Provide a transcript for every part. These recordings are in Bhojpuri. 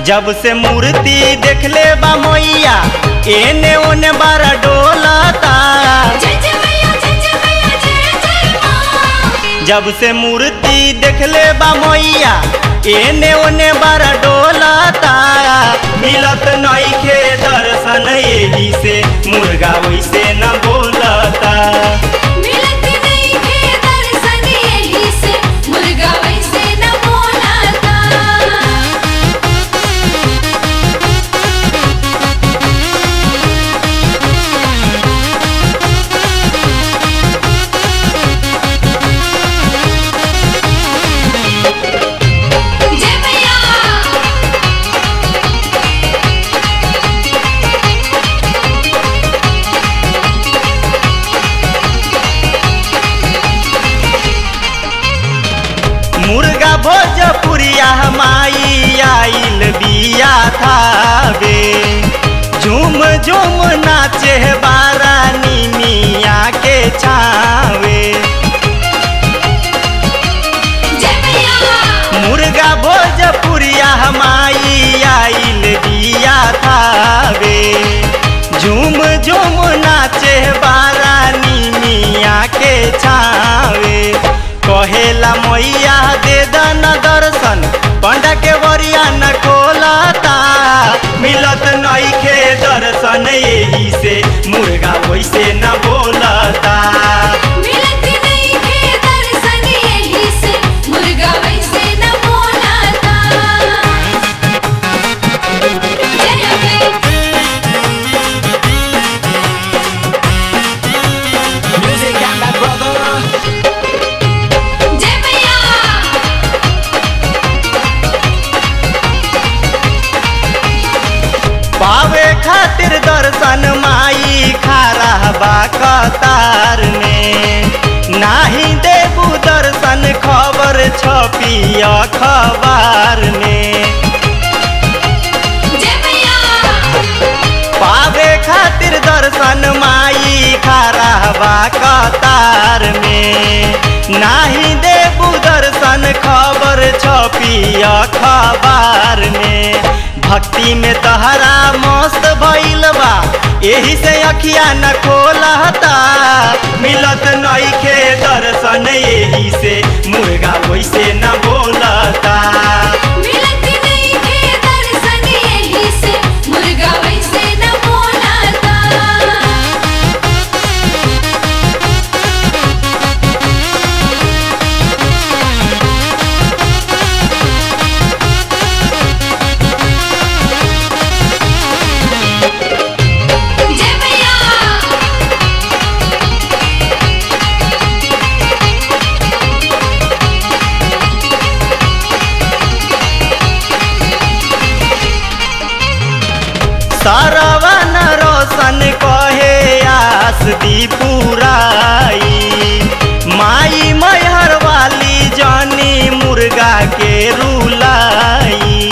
जब से मूर्ति देखले बा मैया एने ओने बारा डोलता जय जय मैया जय जय मैया जय जय माँ जब से मूर्ति देखले बा मैया एने ओने बारा डोलता मिलत नइखे दर्शन एही से मुर्गा वैसे न बोलता मिलत नहीं है दर्शन यही से मुर्गा वैसे न बोलाता जय मैया मुर्गा भोजपुरिया माई आइल बिया थावे झूम झूम नाचे बारा निमिया के छावे जय मैया मुर्गा भोजपुरिया माई आइल बिया थावे झूम झूम नाचे बारा निमिया के छावे कहेला मैया दे दन दर्शन पंडा के बरिया न खोलता मिलत नइखे दर्शन यही से मुर्गा वैसे न बोलता मिलत नहीं है दर्शन यही से मुर्गा वैसे न बोलाता जय अम्बे जय मैया पावे खातिर दर्शन माई खारा बा कतार में नाही देबू दर्शन खबर छपी अखबार में जय मैया पावे खातिर दर्शन माई खारा बा कतार में नाही देबू दर्शन खबर छपी अखबार में भक्ति में तहरा मस्त भइल बा एही से अखिया न खोलता मिलत नइखे दर्शन एही से मुर्गा वैसे न बोलता मिलत नहीं है दर्शन यही से मुर्गा वैसे न बोलाता जय मैया सरवन रोशन कहे आस दी पुराई माई मैहर वाली जानी मुर्गा के रुलाई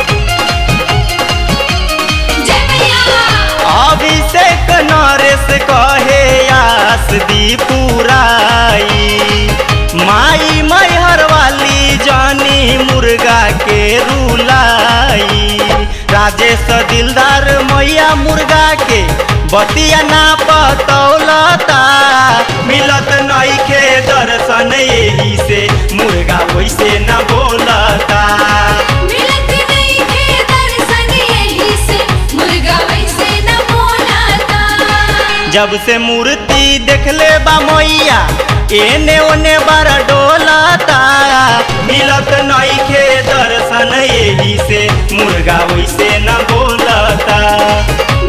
जय मैया अभिषेक नरेश कहे आस दी पुराई माई मैहर वाली जानी मुर्गा के रुलाई राजेश दिलदार मैया मुर्गा के बतिया ना पतौलता मिलत नइखे दर्शन एही से मुर्गा वैसे न बोलता मिलत नहीं है दर्शन यही से मुर्गा वैसे न बोलाता जब से मूर्ति देखले बा मैया एने ओने बारा डोलता मिलत नइखे दर्शन एही से मुर्गा वैसे न बोलता